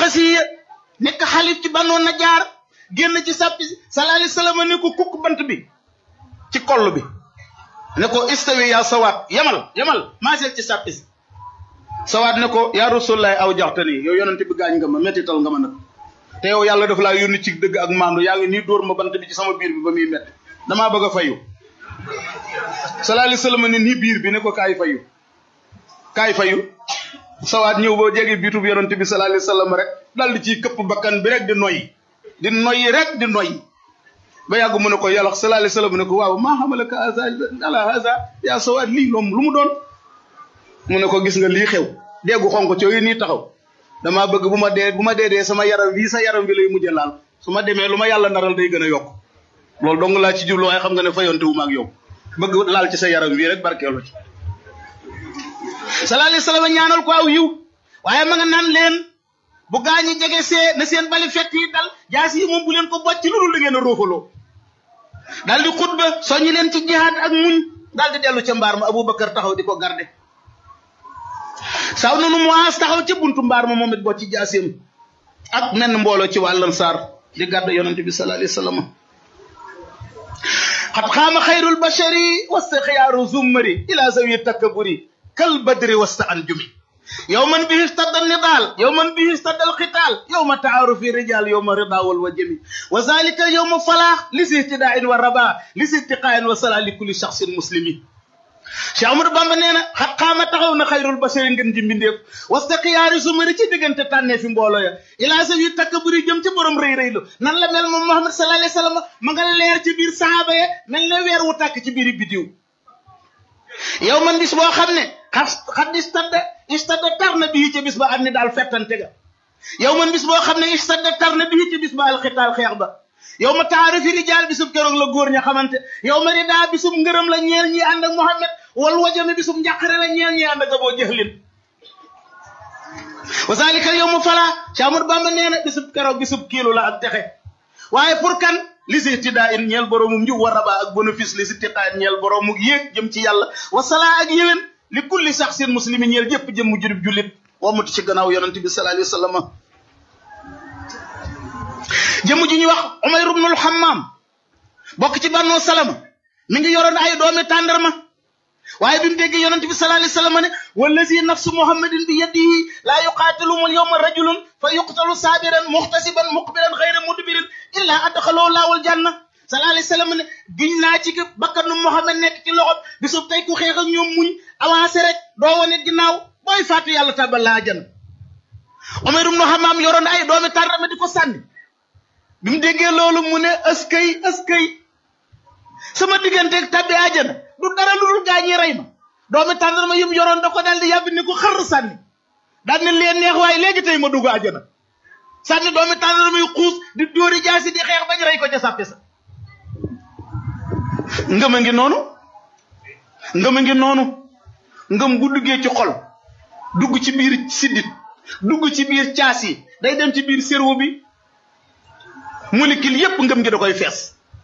naxasiya nekk xalif ci banoon na jaar génn ci sàppi sallallahu alayhi wasallam ne ko kukk bant bi ci koll bi ne ko istawi yaa sawaat yamal yamal maaseel ci sàppi si sawaat ne ko yaa rasulullahi aw jaxtani yow yonente bi gaañ nga ma mettital nga ma nag te yow yàlla dafa laa yónni ci dëgg ak maandu yaa ngi nii dóor ma bant bi ci sama biir bi ba muy metti damaa bëgg a fayu sallallahu alayhi wasallam ne nii biir bi ne ko kaay fayu kaay fayu sawaat ñëw boo jege biitu bi yonente bi sallallahu alayhi wasallam rek dal di ciy këpp bakkan bi rek di noyyi di noyyi rek di noyyi ba yàgg mu ne ko yàlla sallallahu alayhi wasallam ne ko waaw maa xamalaka haza ala haza yaa sawaat lii loom lu mu doon mu ne ko gis nga lii xew déggu xonk cooyu nii taxaw damaa bëgg bu ma dee bu ma dee dee sama yaram bii sa yaram bi lay mujjee laal su ma demee lu ma yàlla naral day gën a yokk loolu dong laa ci jublu waaye xam nga ne fayonte wu ma ak yow bëgg laal ci sa yaram bii rek barkeelu ci sallallahu alayhi wasallam ñaanal ko aw yiw waaye ma nga naan leen bu gaañi jege see na seen bali fett yi dal jaas yi moom bu leen ko bocc lu dul da ngeen a roofaloo daal di xutba soññi leen ci jihaad ak muñ daal di dellu ca mbaar ma Aboubacar taxaw di ko garde saw nanu moas taxaw ca buntu mbaar ma moom it bocc jaaseem ak menn mbooloo ci wàllan saar di garde yonente bi sallallahu alayhi wasallam xat xaama xayrul bashari wasta xiyaaru zummari ila zawi takkaburi kal badri wasta anjumi يوما به اشتد النضال يوما به اشتد القتال يوم تعارف الرجال يوم رضا والوجم وذلك يوم فلاح لسي اهتداء والرباء لسي اتقاء وصلاة لكل شخص مسلم Cheikh Amadou Bamba nee na xat xaama taxaw na xayrul basari ngeen ji mbindeef wasta xiyaari su mari ci diggante tànnee fi mbooloo ya ilaa sa wi takk buri jëm ci borom rëy rëylu nan la mel moom Muhammad sallallahu alayhi wasallam ma nga leer ci biir sahaaba ya mel ne weer wu tàkk ci biiri bidiw yow man bis boo xam ne xas xat istadda istadda tar na bii ci bis ba am ni daal fettante ga yow man bis boo xam ne istadda tar na bii ci bis ba alxitaal xeex ba yow ma taarifi rijaal bisub keroog la góor ña xamante yow ma ridaa bisub ngërëm la ñeel ñi ànd ak Muhammad wal wajami bisub njàqare la ñeel ñi ànd ak Aboo Jahlin wa zalika yow ma fala Cheikh Ahmadou Bamba nee na bisub keroog bisub kiilu la ak texe waaye pour kan li si tiddaa in ñeel boroomu njub wa rabaa ak bénéfice li si tiddaa in ñeel boroomu yéeg jëm ci yàlla wa salaa ak yéwén li kulli shaxsin muslimin ñeel jëpp jëm mu jurib jullit wamatu ci gannaaw yonente bi sallallahu alayhi wa sallam jëmm ji ñuy wax Umayr ibnul Hammam bokk ci Banu Salama mi ngi yoroon ay doomi tàndarma waaye bi mu déggee yonente bi sallallahu alayhi wa sallam ne wallazi nafsu muhammadin bi yadihi laa yuqaatiluhum yawma rajulun fa yuqtalu saabiran muhtasiban muqbilan xayra mudbirin illa adxaloo laawal janna sallallahu alayhi wa sallam ne giñ naa ci bakkanu Muhammad nekk ci loxob bisub tey ku xeex ak ñoom muñ avancé rek doo wane ginnaaw booy fàttu yàlla tabal laa jana Umayr ibnu Hammam yoroon ay doomi tàndarma di ko sànni bi mu déggee loolu mu ne askay askay sama digganteeg tabbi àjjana du dara lu dul gaañi rey ma doomi tàndarma yum yoroon da ko daal di yàbbi ni ko xar sànni daal ne leen neex waaye léegi tey ma dugg àjjana sànni doomi tàndarma yu xuus di dóori jaasi di xeex bañ rey ko ca sàppe sa ngëm a ngi noonu ngëm a ngi noonu ngëm bu duggee ci xol dugg ci biir siddit dugg ci biir caas yi day dem ci biir cerveau bi molécule yépp ngëm gi da koy fees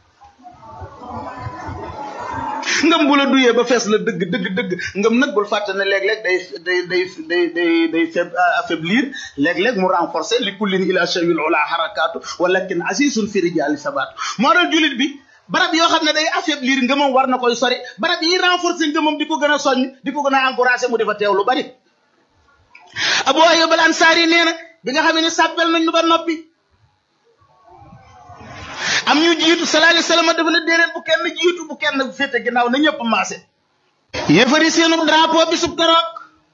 ngëm bu la duyee ba fees la dëgg dëgg dëgg ngëm nag bul fàtte ne léeg-léeg day day day day day day affaiblir léeg-léeg mu renforcer li kullin ila shay'il ula harakaatu walakin asisun fi rijaali sabaatu moo dal julit bi barab yoo xam ne day affaiblir ngëmam war na koy sori barab yi renforcer ngëmam di ko gën a soññ di ko gën a encourager mu defa teew lu bari Abu Ayyub al Ansari nee na bi nga xam ne sàppel nañ ñu ba noppi am ñu jiitu sallallahu alayhi wasallam dafa ne déedéet bu kenn jiitu bu kenn féete ginnaaw na ñëpp maase yéefari seenu drapeau bi sub keroog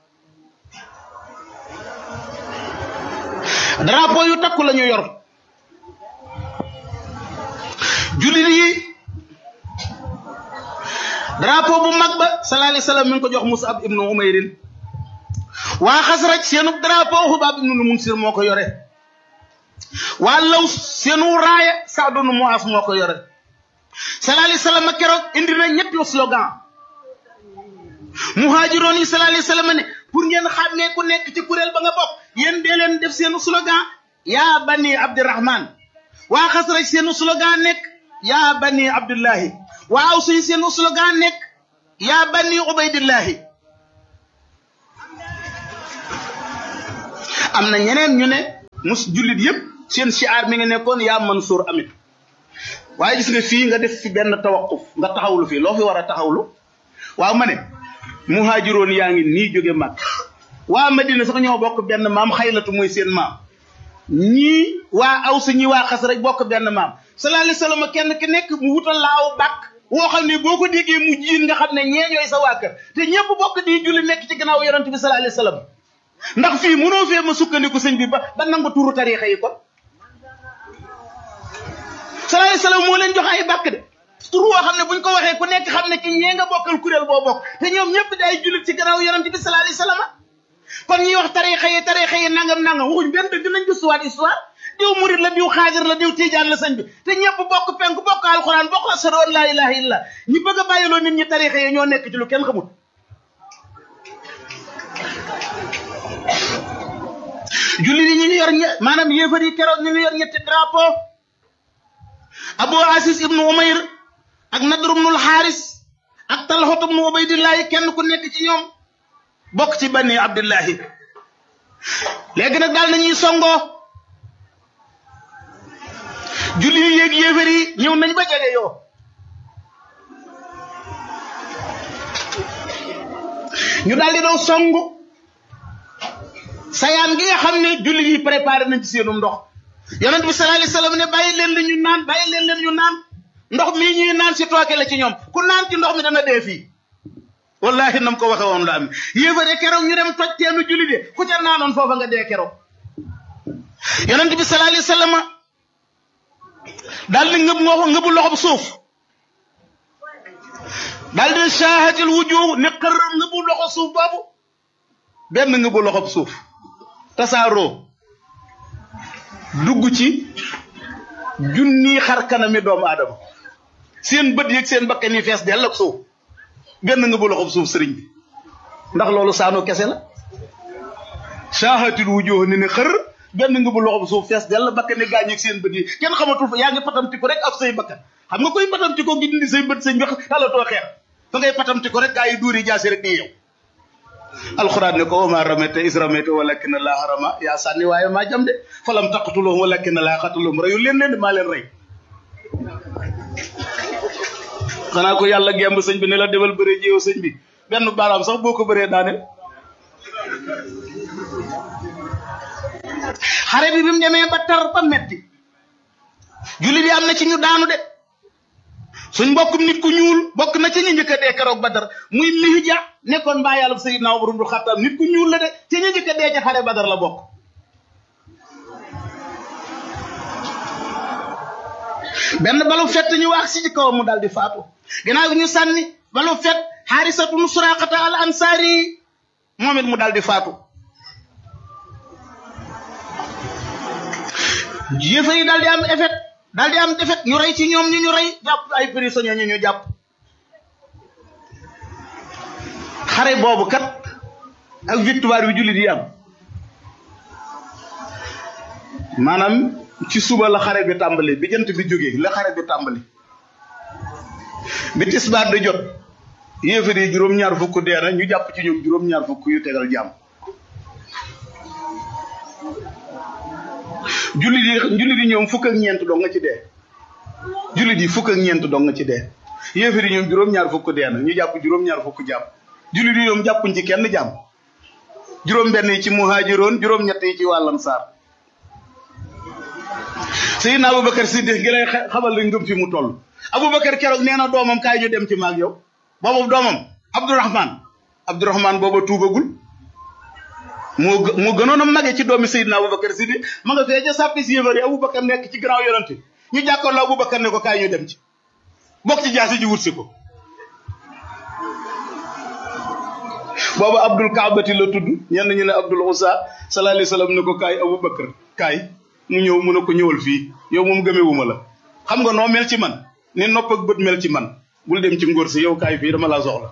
drapeau yu takku la ñu yor jullit yi drapeau bu mag ba sallallahu alayhi wasallam mi ngi ko jox Musab ibnu Umayrin waa Xasraj seenu drapeau Xubaab ibnu Munsir moo ko yore waa law seenu raaya Saadu nu Muaas moo ko yore sallallahu alayhi wasallam keroog indi na ñetti slogan muhaajiroon yi sallallahu alayhi wasallam ne pour ngeen xàmmee ku nekk ci kuréel ba nga bokk yéen dee leen def seenu slogan yaa bani Abdirahman waa Xasraj seenu slogan nekk yaa bani Abdullahi waa Aws yi seenu slogan nekk yaa bani Ubaydillahi am na ñeneen ñu ne mus jullit yëpp seen siyaar mi ngi nekkoon yaa Mansour amit waaye gis nga fii nga def fi benn tawaquf nga taxawlu fii loo fi war a taxawlu waaw ma ne muhaajiroon yaa ngi nii jóge mag waa Madina sax ñoo bokk benn maam xaylatu mooy seen maam ñii waa Awsa ñii waa xas rek bokk benn maam sallallahu alayhi wasallam kenn ki nekk mu wutal la aw bàkk woo xam ne boo ko déggee mu jiin nga xam ne ñee ñooy sa waa kër te ñëpp bokk di julli nekk ci gannaaw yonent bi sallallahu alayhi wasallam ndax fii mënoo fee ma sukkandiku sëñ bi ba ba nangu tuuru tariixa yi kon sallallahu alayhi wasallam moo leen jox ay bàkk de tur woo xam ne buñ ko waxee ku nekk xam ne ci ñee nga bokkal kuréel boo bokk te ñoom ñëpp di ay jullit ci gannaaw yonent bi sallallahu alayhi wasallam kon ñuy wax tariixa yi tariixa yi nangam nangam waxuñ benn dëgg nañ gëstuwaat histoire diw murid la diw xaadir la diw tiijaan la sëñ bi te ñëpp bokk penk bokk alxuraan bokk ashhadu an laa ilaaha illa ñi bëgg a bàyyiloo nit ñi tariixa yi ñoo nekk ci lu kenn xamul julli yi ñu ngi yor ñe maanaam yéefar yi keroog ñu ngi yor ñetti drapeau abu asis ibnu umayr ak nadr ibnul xaaris ak talxot ibnu ubaydillahi kenn ku nekk ci ñoom bokk ci bani abdillahi léegi nag daal nañuy songoo julli yi yéeg yéefar yi ñëw nañ ba jege yoo ñu daal di daw songu sayaan gi nga xam ne julli yi préparé nañ ci seenum ndox yonent bi sallallahu alayhi wasallam ne bàyyi leen li ñu naan bàyyi leen leen ñu naan ndox mii ñuy naan si tooke la ci ñoom ku naan ci ndox mi dana dee fii wallahi nam ko waxe woon la am yéefare keroog ñu dem toj teenu julli de ku ca naanoon foofa nga dee keroog yonent bi sallallahu alayhi wasallam daal di ngëb ngoo ngëbu loxob suuf daal di shaahatil wujuh ne xër ngëbu loxo suuf boobu benn ngëbu loxob suuf tasaaroo dugg ci junni xar kanami doomu aadama seen bët yeeg seen bakkan yi fees dell ak suuf benn ngëbu loxob suuf sëriñ bi ndax loolu saanu kese la shaahatil wujuh ni ne xër benn ngëbu loxob suuf fees dell bakkan yi gaañ ak seen bët yi kenn xamatul fa yaa ngi patamti ko rek ak say bakkan xam nga koy patamti ko gi dindi say bët sëñ bi xalatoo xeex fa ngay patamti ko rek gaa yi duuri jaasi rek di yow alxuraan ne ko wama ramete is ramete walakin laa rama yaa sànni waaye maa jam de falam taqtuluhum walakin laa qataluhum reyu leen leen de maa leen rey xanaa ko yàlla gemb sëñ bi ne la demal bëree jéew sëñ bi benn baaraam sax boo ko bëree daane xare bi bi mu demee ba tar ba metti jullit yi am na ci ñu daanu de suñ mbokkum nit ku ñuul bokk na ci ñu njëkk a dee keroog Badar muy Mihja nekkoon mbaa yàlla Sayyidna Umar ibn Khattab nit ku ñuul la de ci ñu njëkk a dee ca xare Badar la bokk. benn balu fett ñu wax si ci kawam mu daal di faatu ginnaaw gi ñu sànni balu fett Haarisatu nu Suraqata al Ansaari moom it mu daal di faatu. yëfe yi daal di am effet. daal di am defet ñu rey ci ñoom ñu ñu rey jàpp ay prisonniers ñu ñu jàpp xare boobu kat ak victoire bi jullit yi am maanaam ci suba la xare bi tàmbali bi jant bi jógee la xare bi tàmbali bi tisbaar di jot yéefar yi juróom-ñaar fukk dee na ñu jàpp ci ñoom juróom-ñaar fukk yu tegal jàmm jullit yi jullit yi ñoom fukk ak ñeent dong nga ci dee jullit yi fukk ak ñeent dong nga ci dee yéefar yi ñoom juróom-ñaar fukk dee na ñu jàpp juróom-ñaar fukk jàmm jullit yi ñoom jàppuñ ci kenn jàmm juróom-benn yi ci muhaajiroon juróom-ñett yi ci wàllam saar Seydina Aboubacar Siddiq gi lay xamal la ngëm fi mu toll Aboubacar keroog nee na doomam kaay ñu dem ci maag yow boobu doomam Abdourahman Abdourahman booba tuubagul moo moo gënoon a mage ci doomi Seydina Aboubacar Siddiq ma nga fee ca sàppi si yëfar yi Aboubacar nekk ci gannaaw yonante ñu jàkkoorloo Aboubacar ne ko kaay ñu dem ci bokk ci jaasi ji wut si ko booba Abdul Kaabati la tudd ñenn ñu ne Abdul Usa sallallahu alayhi wa sallam ne ko kaay Aboubacar kaay mu ñëw mu ne ko ñëwal fii yow moom gëmewuma la xam nga noo mel ci man ni nopp ak bët mel ci man bul dem ci ngóor si yow kaay fii dama laa soxla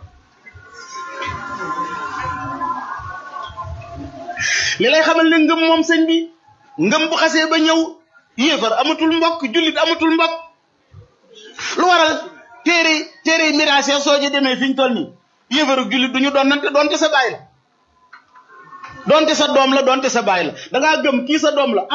li lay xamal ne ngëm moom sëñ bi ngëm bu xasee ba ñëw yéefar amatul mbokk jullit amatul mbokk lu waral téere téere miraas soo ci demee fi ñu toll nii yéefar ak jullit du ñu doon nante doonte sa baay la doonte sa doom la doonte sa baay la da ngaa gëm kii sa doom la